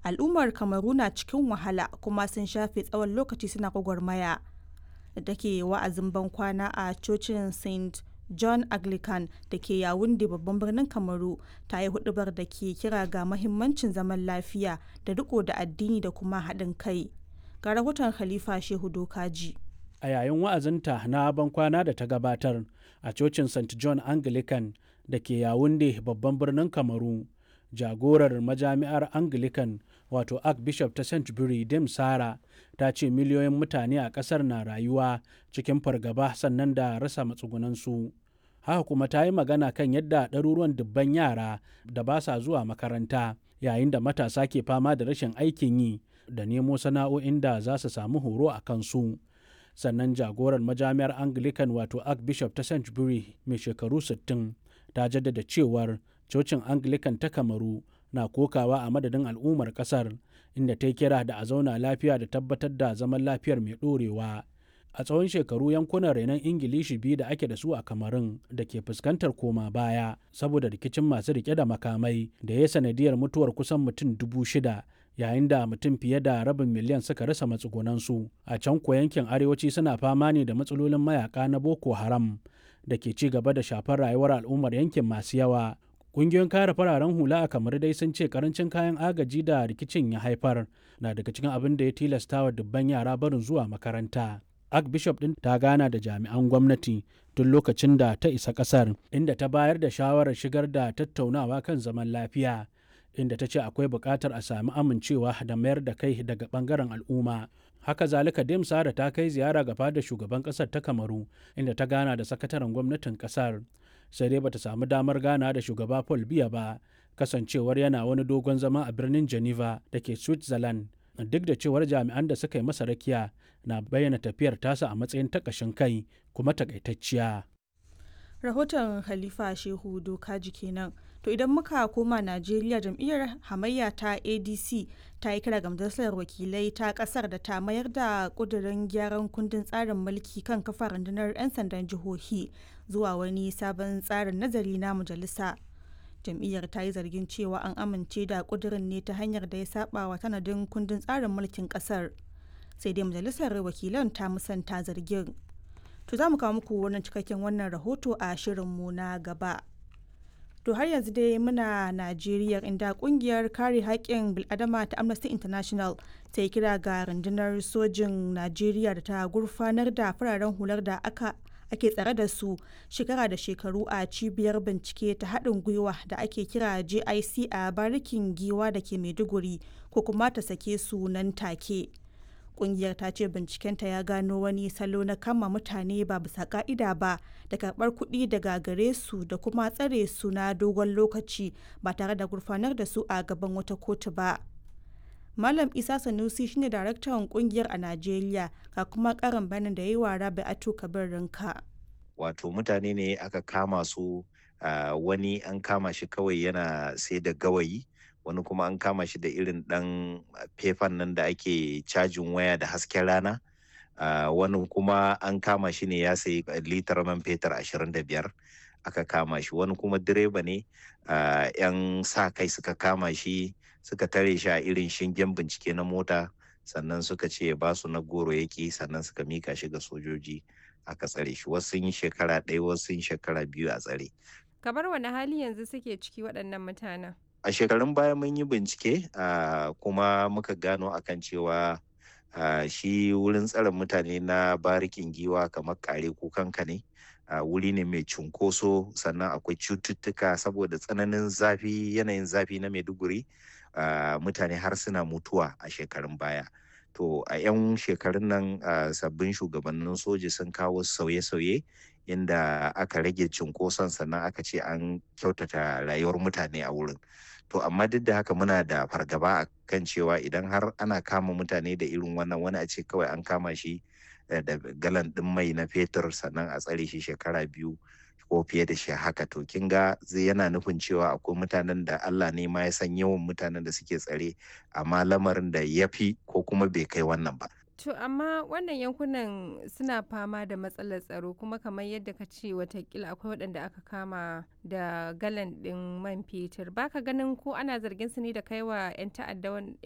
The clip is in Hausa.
al'ummar kamaru na cikin wahala kuma sun shafe tsawon lokaci suna gwagwarmaya da take wa'azin ban kwana a cocin st john anglican da ke yawunde babban birnin kamaru ta yi hudubar da ke kira ga mahimmancin zaman lafiya da riko da addini da kuma haɗin kai ga rahoton khalifa shehu dokaji a yayin wa'azinta na bankwana da ta gabatar a cocin st john anglican da ke yawunde babban birnin kamaru jagorar majami'ar anglican wato archbishop ta st dim sara ta ce miliyoyin mutane a kasar na rayuwa cikin fargaba sannan da rasa matsugunansu haka kuma ta yi magana kan yadda ɗaruruwan dubban yara da ba sa zuwa makaranta yayin da matasa ke fama da rashin aikin yi da nemo sana'o'in da za su samu horo a kansu sannan jagorar majami'ar anglican wato archbishop ta st mai shekaru 60 ta jaddada cewar cocin anglican ta kamaru na kokawa a madadin al'ummar kasar inda ta yi kira da a zauna lafiya da tabbatar da zaman lafiyar mai ɗorewa a tsawon shekaru yankunan renon ingilishi biyu da ake da su a kamarun da ke fuskantar koma baya saboda rikicin masu rike da makamai da ya sanadiyar mutuwar kusan mutum dubu shida yayin da mutum fiye da rabin miliyan suka rasa matsugunansu a can ko yankin arewaci suna fama ne da matsalolin mayaka na boko haram da ke ci gaba da shafar rayuwar al'ummar yankin masu yawa Ƙungiyoyin kare fararen hula a kamar dai sun ce karancin kayan agaji da rikicin ya haifar na daga cikin abin da ya tilasta wa dubban yara barin zuwa makaranta. Archbishop ɗin ta gana da jami'an gwamnati tun lokacin da ta isa ƙasar inda ta bayar da shawarar shigar da tattaunawa kan zaman lafiya inda ta ce akwai buƙatar a sami amincewa da mayar da kai daga ɓangaren al'umma. Haka zalika Dem Sara ta kai ziyara ga fadar shugaban ƙasar ta Kamaru inda ta gana da sakataren gwamnatin ƙasar. sai dai bata samu damar gana da shugaba Paul Biya ba kasancewar yana wani dogon zama a birnin Geneva da ke Switzerland duk da cewar jami'an da suka yi masa rakiya na bayyana tafiyar tasa a matsayin takashin kai kuma takaitacciya. rahoton halifa shehu dokaji kenan to idan muka koma najeriya jam'iyyar hamayya ta adc ta yi kira ga majalisar wakilai ta kasar da ta mayar da kudirin gyaran kundin tsarin mulki kan kafa rundunar 'yan sandan jihohi zuwa wani sabon tsarin nazari na majalisa jam'iyyar ta yi zargin cewa an amince da kudirin ne ta hanyar da ya saba wa tanadin kundin tsarin mulkin kasar sai dai majalisar wakilan ta musanta zargin To za mu kawo muku wannan cikakken wannan rahoto a shirinmu na gaba. To har yanzu dai muna Najeriya inda kungiyar kare haƙƙin bil'adama ta Amnesty International ta yi kira ga rundunar sojin Najeriya da ta gurfanar da fararen hular da aka ake tsare da su shekara da shekaru a cibiyar bincike ta haɗin gwiwa da ake kira JIC a barikin giwa da ke Maiduguri ko kuma ta sake su nan take. kungiyar ta ce bincikenta ya gano wani salo na kama mutane ba bisa ka'ida ba da karbar kuɗi daga gare su da kuma tsare su na dogon lokaci ba tare da gurfanar da su a gaban wata kotu ba malam isa sanusi shine daraktan kungiyar a najeriya ga kuma karin bayanin da ya yi wa rabi atu kabir rinka wato mutane ne aka kama su wani an kama shi kawai yana sai da gawayi wani kuma an kama shi da irin ɗan fefan nan da ake cajin waya da hasken rana uh, wani kuma an kama shi ne ya sayi litar man fetur ashirin da biyar aka kama shi wani kuma direba ne uh, yan sa kai suka kama shi suka tare shi a irin shingen bincike na mota sannan suka ce ba su na goro yaki sannan suka mika shi ga sojoji aka tsare shi wasu sun yi shekara ɗaya wasu sun shekara biyu a tsare kamar wani hali yanzu suke ciki waɗannan mutanen a shekarun baya mun yi bincike uh, kuma muka gano akan cewa uh, shi wurin tsare mutane na barikin giwa kamar kare kukanka ne uh, wuri ne mai cunkoso sannan akwai cututtuka saboda tsananin zafi yanayin zafi na maiduguri mutane har suna mutuwa a shekarun baya to a 'yan shekarun nan sabbin shugabannin soji sun kawo sauye-sauye inda aka rage cunkoson sannan aka ce an kyautata rayuwar mutane a wurin to amma duk da haka muna da fargaba a kan cewa idan har ana kama mutane da irin wannan wani a ce kawai an kama shi da galan ɗin mai na fetur sannan a tsare shi shekara biyu ko fiye da shi haka to kin ga zai yana nufin cewa akwai mutanen da Allah ne ma ya san yawan mutanen da suke tsare amma lamarin da ya fi ko kuma bai kai wannan ba To amma wannan yankunan suna fama da matsalar tsaro kuma kamar yadda ka ce watakila akwai waɗanda aka kama da galan ɗin man fetur baka ganin ko ana zargin su ne da kaiwa 'yan ta'adda